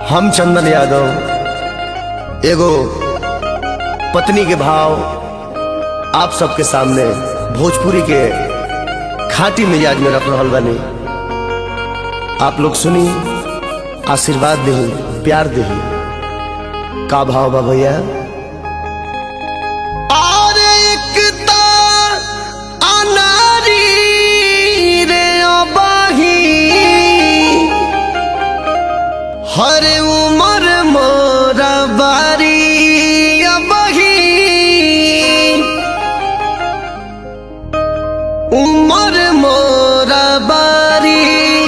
हम चंदन यादव एगो पत्नी के भाव आप सबके सामने भोजपुरी के खाटी मिजाज में रख रहल बानी आप लोग सुनी आशीर्वाद दही प्यार दही का भाव बा भैया और एकता अनारी रे अबाही हर उमर मोरा बारी अबही उमर मोरा बारी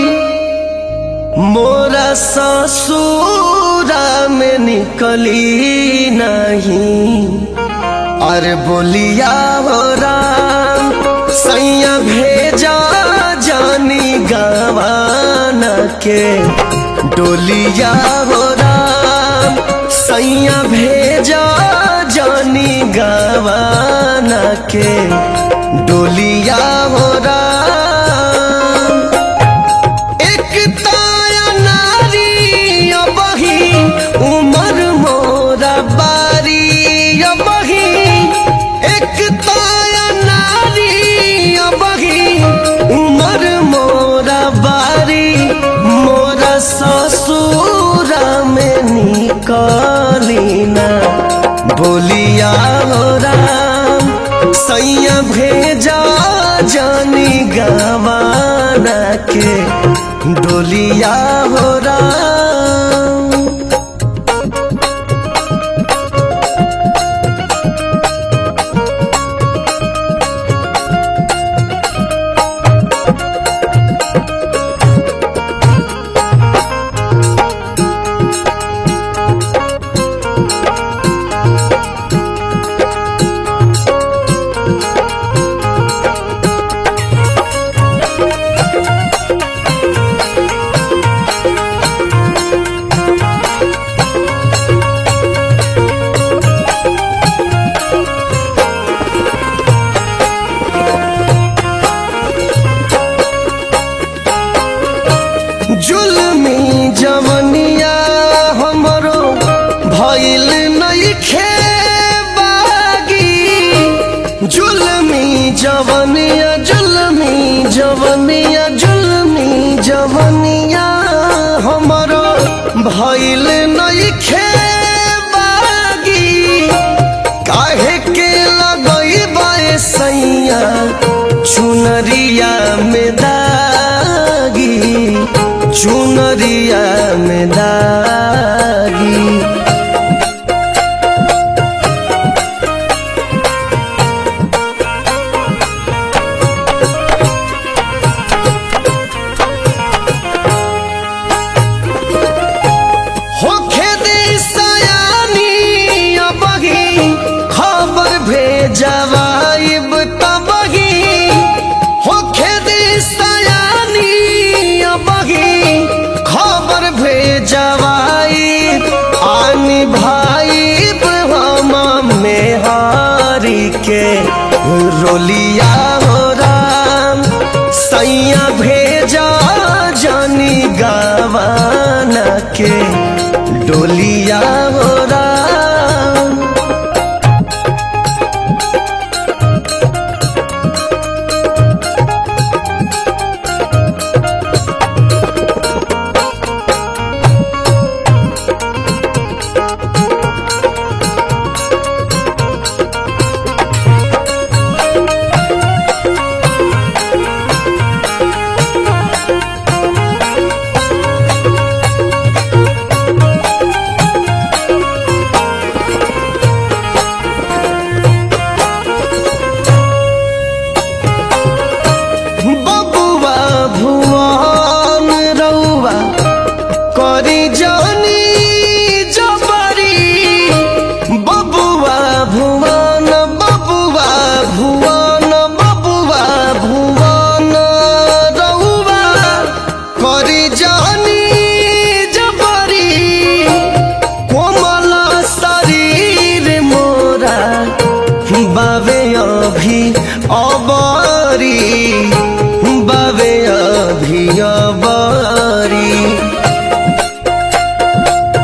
मोरा ससुरा में निकली नहीं अरे बोलिया हो राम सैया भेजा जानी गवाना के डोलिया हो राम सैया भेजा जानी गवाना के डोलिया हो राम एक ताया नारी अबही उमर मोरा बारी अबही एक ताया नारी अबही उमर मोरा बारी मोरा ससुरा में निकली ना बोलिया हो राम सैया भेजा जानी गवाना के डोलिया हो राम जुलमी जवनिया हमरो भइल नइखे बागी जुलमी जवनिया जुलमी जवनिया जुलमी जवनिया हमरो भइल नइखे बागी काहे के लगई बाए सैया चुनरिया में दागी चुनरिया में दागी होखे दे सयानी अबही खबर भेजवाइब तबही होखे दे सयानी अबही खबर भेजवाइब आनी भाइब हम मेहारी के रोलिया हो राम सैया भेजा जानी गवाना के डोलिया हो राम बबुआ भुवन रउआ करी जानी जबरी बबुआ भुवन बबुआ भुवन बबुआ भुवन रउआ करी जानी जबरी कोमल शरीर मोरा बाबे अभी अबरी बाबे अभी अबरी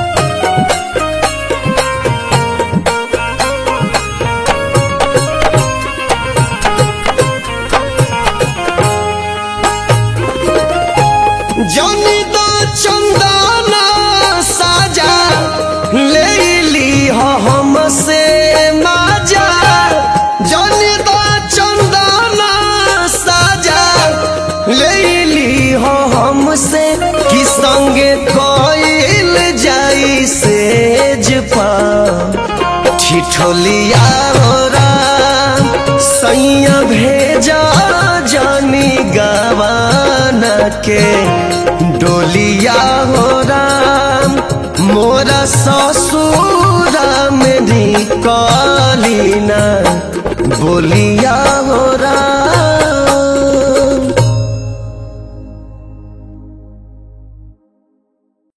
जनी द चंदना साजा ले ली हो हमसे माजा जनी द चंदना साजा ले ली हो हमसे कि संगे कोइल जाई सेज पा ठिठोलिया हो राम सैया भेजा जानी गवाना के डोलिया हो राम मोरा ससुरा में निकली ना बोलिया हो राम